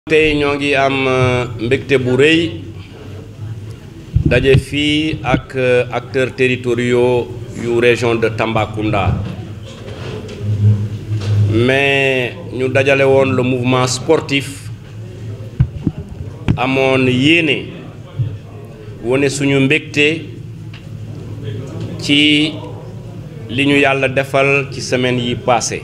tey ñoo ngi am mbégte bu rëy daje fii ak acteurs territoriaux yu région de Tambacounda mais ñu dajale woon le mouvement sportif amoon yéene wone suñu mbégte ci li ñu yàlla defal ci semaine yi passé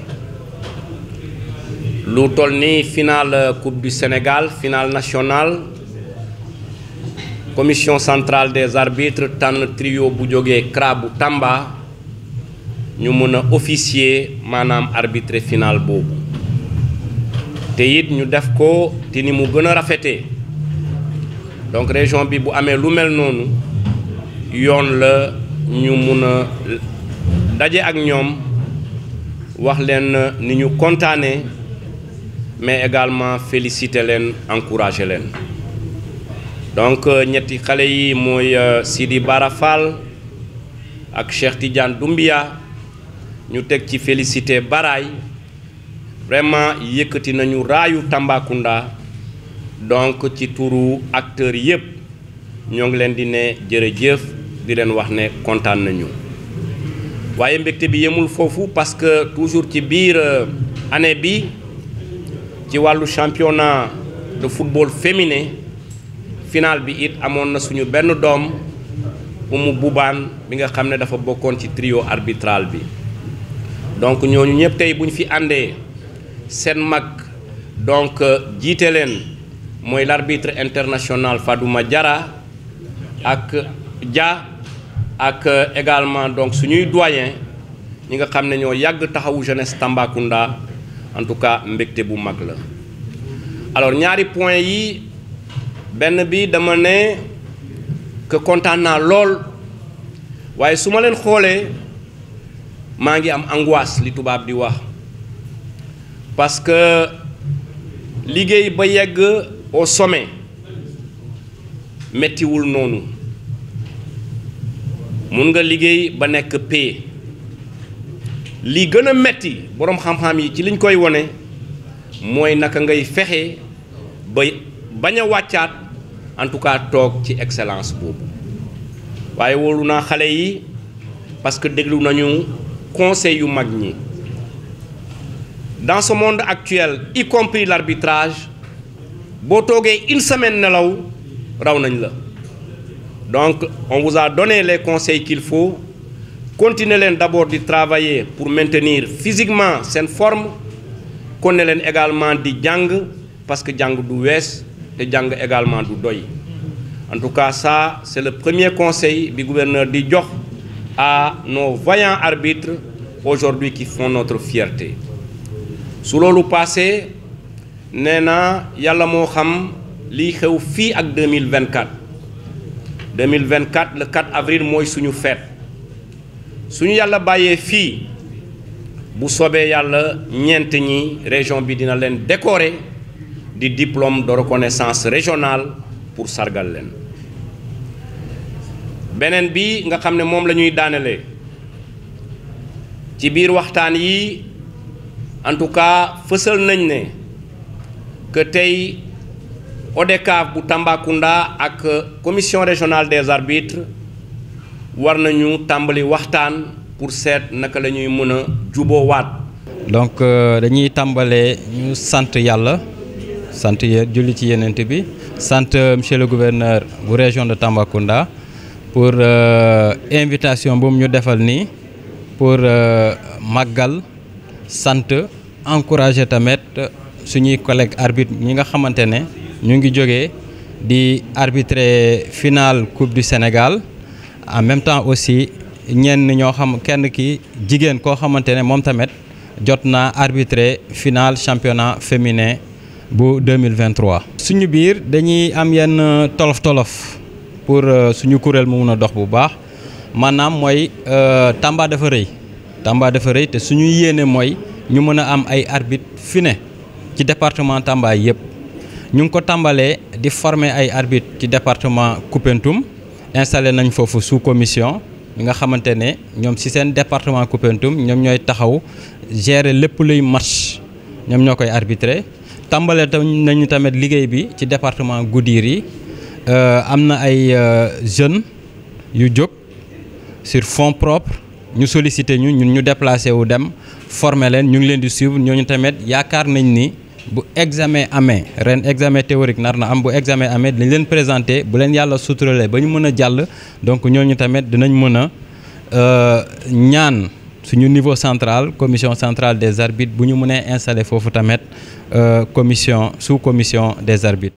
lu toll ni finale coupe du Sénégal finale nationale commission centrale des arbitres tànn trio bu jógee CRA bu Tamba ñu mën a officier maanaam arbitrer finale boobu te it ñu def ko te ni mu gën a rafetee donc région bi bu amee lu mel noonu yoon la ñu mun a daje ak ñoom wax leen ni ñu kontaanee mais également féliciter leen encourager leen donc ñetti xale yi mooy Sidi Bara Fall ak Cheikh Tidiane Doumbia ñu teg ci féliciter Baraay vraiment yëkkati nañu raayu Tambacounda donc ci turu acteurs yépp ñoo ngi leen di ne jërëjëf di leen wax ne kontaan nañu waaye mbégte bi yemul foofu parce que toujours ci biir année bi ci wàllu championnat de football féminin final bi it amoon na suñu benn doom Umu Bubaan bi nga xam ne dafa bokkoon ci trio arbitral bi donc ñooñu ñëpp tey bu ñu fi àndee seen mag donc jiite leen mooy l'arbitre international Fadouma Diarra ak Dia ak également donc suñuy doyen ñi nga xam ne ñoo yàgg taxawu jeunesse Tambacounda en tout cas mbégte bu mag la alors ñaari point yi benn bi dama ne que kontaan naa lool waaye su ma leen xoolee maa ngi am angoisse li tubaab di wax parce que liggéey ba yegg au sommet mettiwul noonu mun nga liggéey ba nekk paix li gën a metti boroom xam-xam yi ci liñ koy wone mooy naka ngay fexe ba bañ a wàccaat en tout cas toog ci excellence boobu waaye wóolu naa xale yi parce que déglu nañu conseil yu mag ñi dans ce monde actuel y compris l'arbitrage boo toogee une semaine nelaw raw nañ la donc on vous a donné les conseils qu'il faut continuer leen d'abord di travailler pour maintenir physiquement seen forme kon ne leen également di jàng parce que jàng du wees te jàng également du doy en tout cas ça c'est le premier conseil bi gouverneur di jox à nos vaillants arbitres aujourd'hui qui font notre fierté su loolu passé nee na yàlla moo xam liy xew fii ak 2024 2024 le 4 avril mooy suñu fête suñu yàlla bàyyee fii bu soobee yàlla ñeent ñi région bi dina leen décorer di diplôme de reconnaissance régionale pour sargal leen beneen bi nga xam ne moom la ñuy daanelee ci biir waxtaan yi en tout cas fësal nañ ne que tey ODCAV bu Tambacounda ak commission régionale des arbitres war nañu tàmbali waxtaan pour seet naka la ñuy mën a juboowaat donc dañuy tàmbalee ñu sant yàlla sant julli ci yenent bi sant monsieur le gouverneur bu région de Tambacounda pour invitation bu mu ñu defal nii pour màggal sant encourager tamit suñuy collègues arbitres ñi nga xamante ne ñu ngi jógee di arbitrer finale coupe du Sénégal en même temps aussi ñenn ñoo xam kenn ki jigéen koo xamante ne moom tamit jot naa arbitrer finale championnat féminin bu 2023. suñu biir dañuy am yenn tolof tolof pour suñu kuréel mu mun a dox bu baax maanaam mooy Tamba dafa rëy Tamba dafa rëy te suñu yéene mooy ñu mën a am ay arbitre fi ne ci département Tamba yëpp ñu ngi ko tàmbalee di former ay arbitre ci département Koupentoum installé nañ foofu sous commission ñi nga xamante ne ñoom ci seen département Koupentoum ñoom ñooy taxaw gérer lépp luy match ñoom ñoo koy arbitrer tàmbale nañu tamit liggéey bi ci département Goudiri am na ay jeunes yu jóg sur fonds propres ñu sollicité ñu ñun ñu déplacé wu dem former leen ñu ngi leen di suivre ñooñu tamit yaakaar nañ ni bu examen amee ren examen théorique nar na am bu examen amee dañ leen présenté bu leen yàlla suturalee ba ñu mën a jàll donc ñooñu tamit dinañ mën a ñaan suñu niveau central commission centrale des arbitres bu ñu mënee installer foofu tamit commission sous commission des arbitres